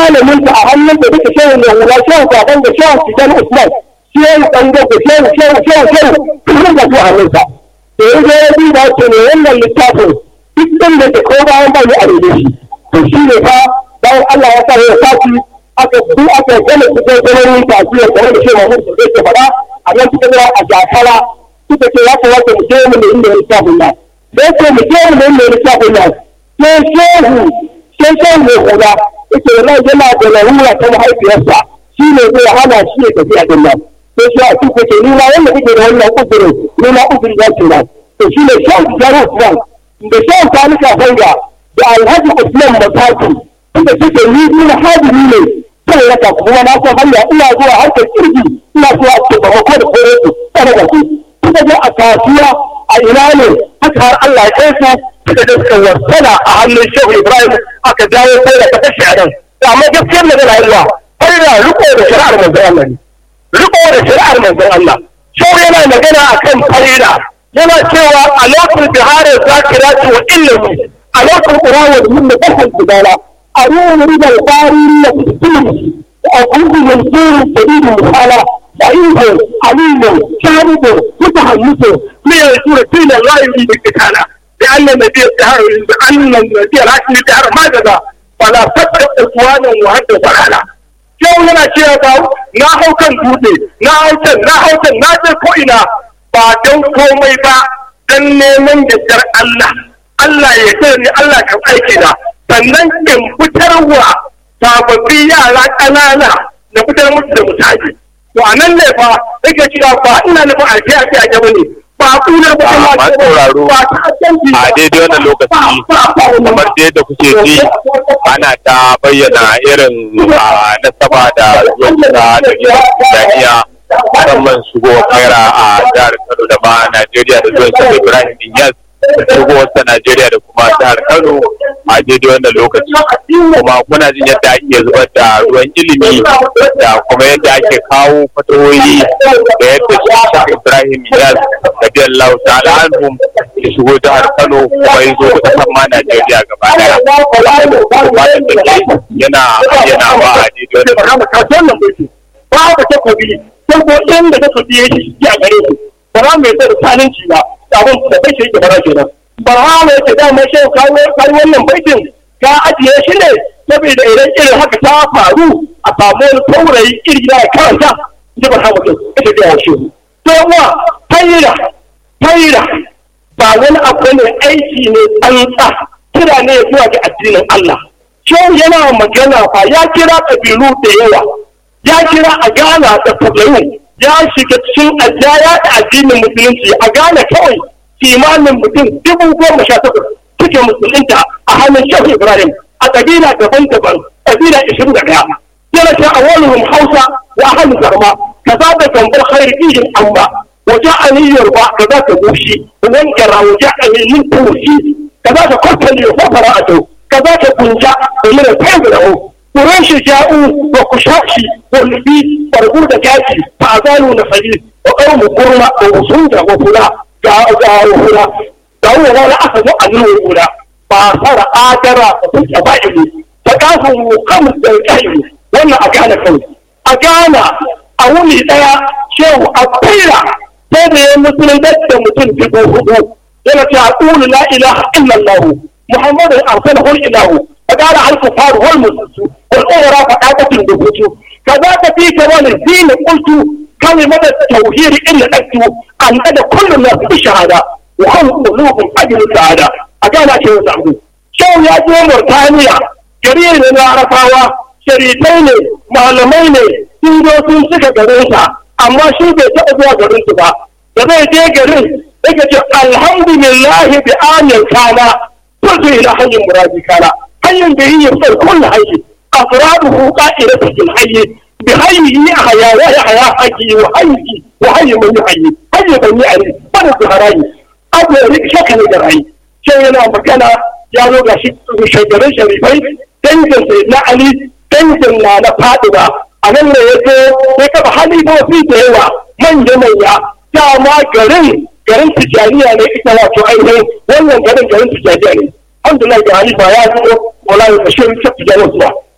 malamin ta a hannun da duka shehu mai hula shehu kafin da shehu tijan usman shehu ɗan gogo shehu shehu shehu shehu kullum da su a hannunsa da ya zo ya duba ce ne wannan littafin duk ɗin da ke ko bayan ba ni a rene shi to shi ne fa bayan Allah ya sa ya sati aka du aka gane cikin gwamnati tasiri kamar da shehu Mahmud zai ke faɗa a nan suka zira a jakara suka ce ya kamata mu je mu nemi littafin nan sai ce mu je mu nemi littafin nan sai shehu sai shehu mai hula yake nan yana da larura ta mahaifiyarsa shi ne zai hana shi ya tafi a din nan sai shi a cikin ce ni ma wanda kake da wannan uzurin ni ma uzuri ya ce nan to shi ne shehu tijaru usman da shehu talika fanga da alhaji usman mataki inda suke ni ni hadiri ne sai raka kuma na san hanya ina zuwa harkar kirki ina zuwa a cikin bamako da kore su tsara da su suka je a kasuwa a ina ne haka har Allah ya kai su suka je suka wasana a hannun Shehu Ibrahim aka dawo sai da ta shi a nan amma gaskiyar da na yiwa har da riko da shari'ar manzon Allah ne riko da shari'ar manzon Allah Shehu yana magana akan farida yana cewa a lokacin biharin zakirati wa ilmi a lokacin qur'ani da mun da bahal أروم رضا القارين في وأقول منصور شديد المحالة ضعيف عليم شارب متحمس من يقول دين الله يريد القتال لأن النبي الدهر لأن النبي الحاكم الدهر ما جزى فلا تترك إخوانا وهد ضلالا yau yana cewa ba na hau kan dutse na hau can na hau can na je ko ina ba don komai ba don neman yardar Allah Allah ya ce ni Allah kan aiki na sannan in fitarwa sababbi yara ƙanana na fitar musu da misali to a nan ne fa yake cewa ba ina nufin alfiya ce a gaba ne ba kuna ba a masu sauraro a daidai wannan lokaci kamar dai da kuke ji ana ta bayyana irin nasaba da zuwan da jami'a musamman shigo kaira a jihar kano da ma najeriya da zuwan sa ibrahim inyas shigowarsa Najeriya da kuma jihar Kano a daidai wannan lokaci kuma kuna jin yadda ake zubar da ruwan ilimi da kuma yadda ake kawo fatawoyi da yadda shi Shah Ibrahim Iyas radiyallahu ta'ala anhum ya shigo jihar Kano kuma ya zo kusan ma Najeriya gaba daya fatan da ke yana yana ba a daidai wannan babu takobi saboda inda takobi ya shi a gare su ba za mu yi da tsananci ba abin da bai shi gaba kenan ba ha mai ce da mai shehu kawo kai wannan baitin ka ajiye shi ne saboda idan irin haka ta faru a samu wani taurayi iri da karanta ji ba ha mutum ita da yawa shehu to wa fayira fayira ba wani abu ne aiki ne tsantsa kira ne zuwa ga addinin Allah shehu yana magana fa ya kira kabilu da yawa ya kira a Ghana da Fadalu ya shiga cikin ajaya da addinin musulunci a Ghana kawai kimanin mutum dubu goma sha takwas suke musulunta a hannun Shehu Ibrahim a kabila daban-daban kabila ishirin da ɗaya. Yana ta awwaluhum Hausa wa ahlu Zarma kaza da gambar khairi fihim amma waje aniyar ba kaza ta bushi wankara waje aniyar tushi kaza ta kwattali wa fara'atu kaza ta kunja da yana tayi da hu قريش جاءوا وكشاشي والبيت ورغود كاشي فأزالوا نفسي وقوم قرمة ووصودا وفلا جاءوا جاءوا وفلا جاءوا ولا أخذوا عنه وفلا فصار آدرا وفجأ بائلي فقافوا خمس دقائق وانا أكان كوي أكان أولي ديا شو أبيرا sai ya musulunta da mutum dubu hudu yana ce aqulu la ilaha illallah muhammadun arsalahu ilahu فقال على الكفار والمسلمين والأمراء فقاعدة الدبوت كذاك في كمان الدين قلت كلمة التوحيد إلا أكتب أن أنا كل الناس بشهادة وهم قلوبهم أجل السعادة أقال شيء سعود شو يا جو مرتانيا جرير من عرفاوة شريطين معلمين sun zo sun suka garinsa amma shi bai taɓa zuwa garinsu ba da zai je garin yake ce alhamdulillah bi amin kana kuntu ila hanyar muradi kana hanyar da yi yasar kullu hayyi afraduhu qa'idatu fil hayyi bi hayyi ahya wa yahya hayyi wa hayyi wa hayyi man yuhayyi hayyi ban yi ali bada su harayi abu ya rike shaka ne da rayi sai yana magana ya zo ga shi shagarin sharifai dangin sai na ali dangin na na fadima a nan ne ya zo ya kaba halifofi da yawa manya manya dama garin garin tijaniya ne ita wato ainihin wannan garin garin tijaniya ne alhamdulillah da halifa ya zo wala ya bashir ta tijaniya